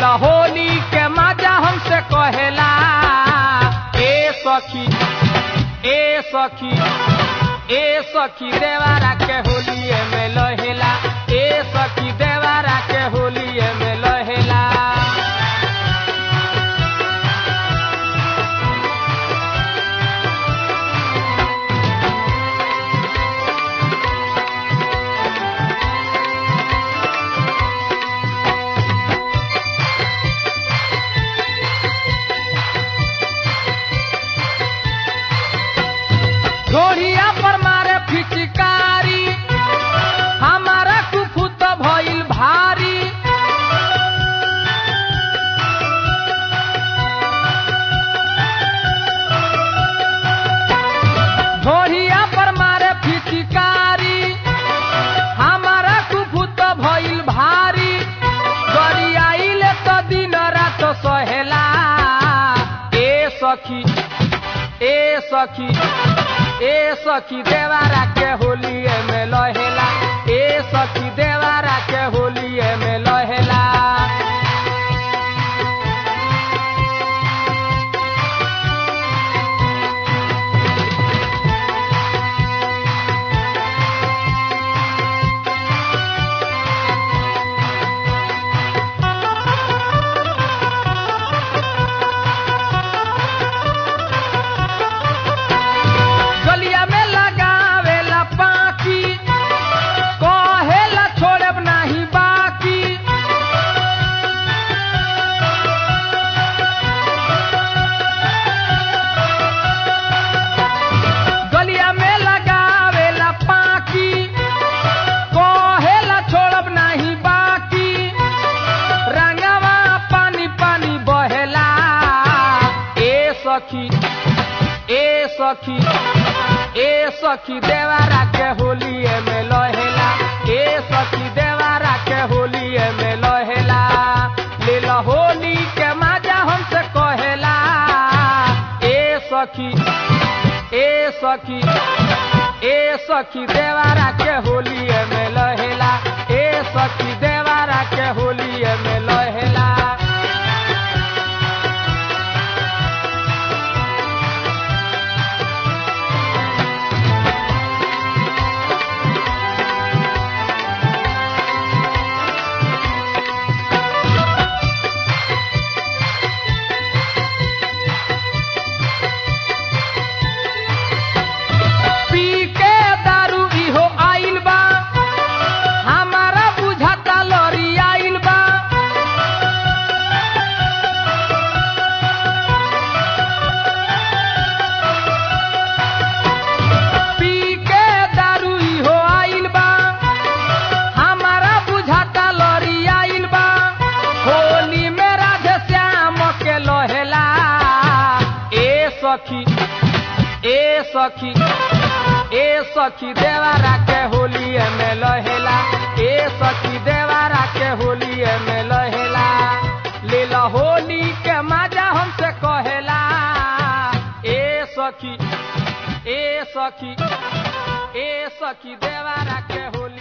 ला होली के मजा हमसे कहेला ए सखी ए सखी ए सखी देवारा के होलिए में लहेला ए सखी देवारा के होलिए में लहेला घोड़िया पर मारे फिचकारी हमारा कुफुत भइल भारी घोड़िया पर मारे फिचकारी हमारा कुफुत भइल भारी गरियाइले तो दिन रात सहेला ए सखी ए सखी ए सखी देवारा के होलिए में लहेला ए सखी देवारा के होलिए में लहेला गलिया में लगावेला पाकी कहेला छोड़ब नाही बाकी गलिया में लगावेला पाकी कहेला छोड़ब नाही बाकी रंगवा पानी पानी बहेला ए सखी ए सखी ए सखी देवारा के होलिए में लहेला ए सखी देवारा के होलिए में लहेला ले ला होली के मजा हमसे कहेला ए सखी ए सखी ए सखी देवारा के होलिए में लहेला ए सखी देवारा के होलिए में लहेला पी के दारू इहो आइल बा हमारा बुझाता लरी आइल बा पी के दारू इहो आइल बा हमारा बुझाता लरी आइल बा होली में राधे श्याम के लहेला ए सखी ए सखी ए सखी देवारा के होलिए में लहेला ए सखी देवारा के होलिए में लहेला ले ला होली के मजा हमसे कहेला ए सखी ए सखी ए सखी देवारा के होली